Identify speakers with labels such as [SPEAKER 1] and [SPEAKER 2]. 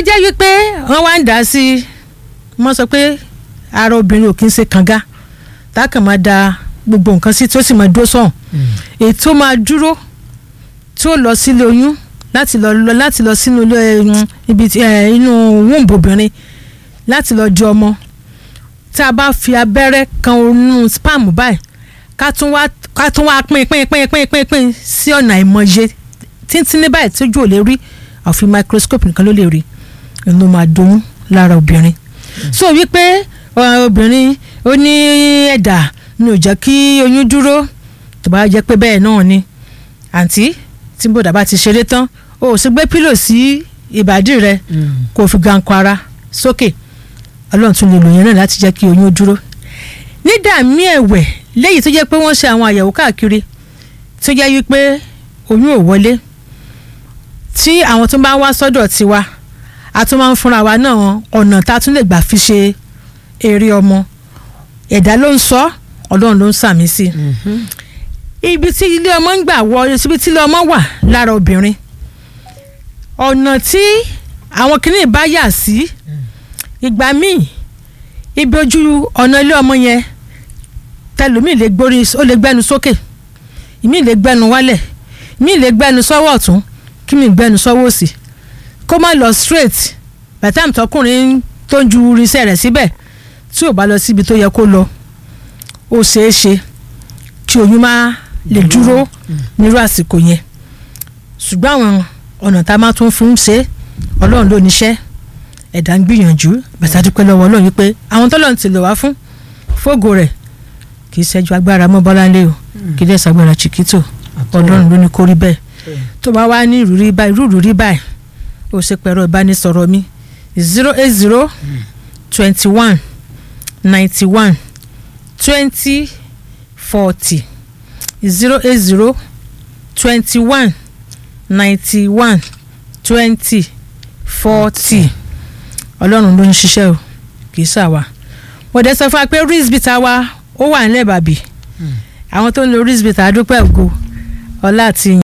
[SPEAKER 1] jẹ́ wípé wọ́n wá ń dá sí i wọ́n sọ pé ara obìnrin ò kí ń ṣe kànga tá a kàn máa da gbogbo nǹkan sí tí ó sì máa dúró sọ̀hún èyí tó máa dúró tí ó lọ sílé oyún láti lọ lọ láti lọ sínú ilé um, ibi tí, eh, inú wúńbù obìnrin láti lọ jẹ ọmọ tá a bá fi abẹ́rẹ́ kan onú spam báyìí ká tún wá ká tún wá pín pín pín pín pín pín sí ọ̀nà ìmọ̀ye títí ní báyìí tójú ò lè rí àfi microscope nìkan ló lè rí ló máa doyún lára obìnrin so wípé ọ, obìnrin ó ní ẹ̀dà ni ò jẹ́ kí oyún dúró tó bá jẹ́ pé bẹ́ẹ̀ náà ni àǹtí tí bòdà bá ti ṣeré tán o ò sì gbé pílò sí ìbàdí rẹ kó o fi gankọ ara sókè ọlọ́run tún lè lò yẹn náà láti jẹ́ kí oyún dúró nídàmí ẹ̀wẹ̀ léyìí tó jẹ́ pé wọ́n ṣe àwọn àyẹ̀wò káàkiri tó jẹ́ wípé oyún ò wọlé tí àwọn tó bá wá sọ́dọ̀ tiwa a tún máa ń fúnra wa náà ọ̀nà tá a tún lè gbà fi ṣe eré ọmọ ẹ̀dá ló ń sọ ọlọ́run ló ń sàmì sí i ibi tí ilé ọmọ ń gbà wọ ibi tí ilé ọmọ wà lára obìnrin ọ̀nà tí àwọn kìnnìún bá yà sí ìgbà míì ibi ojú ọ̀nà ilé ọmọ yẹn tẹlómìn lè gbórí ó lè gbẹnu sókè ìmí lè gbẹnu wálẹ̀ ìmí lè gbẹnu sọ́wọ́ ọ̀tún kí mi gbẹnu sọ́wọ́ òsì kó má lọ straight bàtàm tọkùnrin tó ń ju irinṣẹ́ rẹ̀ síbẹ̀ tí ò bá lọ síbi tó yẹ kó lọ ó ṣeé ṣe kí oyún má lè dúró nírú àsìkò yẹn ṣùgbọ́n àwọn ọ̀nà tá a máa tún fún ṣe ọlọ́run ló níṣẹ́ ẹ̀dá ń gbìyànjú bàtà dúpẹ́ lọ́wọ́ ọlọ́run wípé àwọn tọ́lọ́run ti lò wá fún fógo rẹ̀ kì í ṣẹ́jú agbára mọ́ bọ́láńlé o kì í dẹ̀ ṣàgbára chiquito ọlọ́run ló ní kó rí bẹ́ẹ̀ tó bá wá ní ìrúrí báyìí irú ìrúrí báyìí ó ṣe pẹ̀rọ ìbánisọ̀rọ̀ mi zero eight zero twenty one ninety one twenty forty zero eight zero twenty one ninety one twenty forty ọlọ́run ló ń ṣiṣẹ́ o kì í ṣàwà wọ́n dẹ̀ sọ fún wa pé rizbita wa ó wà nílẹ̀ bàbí àwọn tó ń lo rizbita adúpẹ́ ògo ọlá àti ìyìn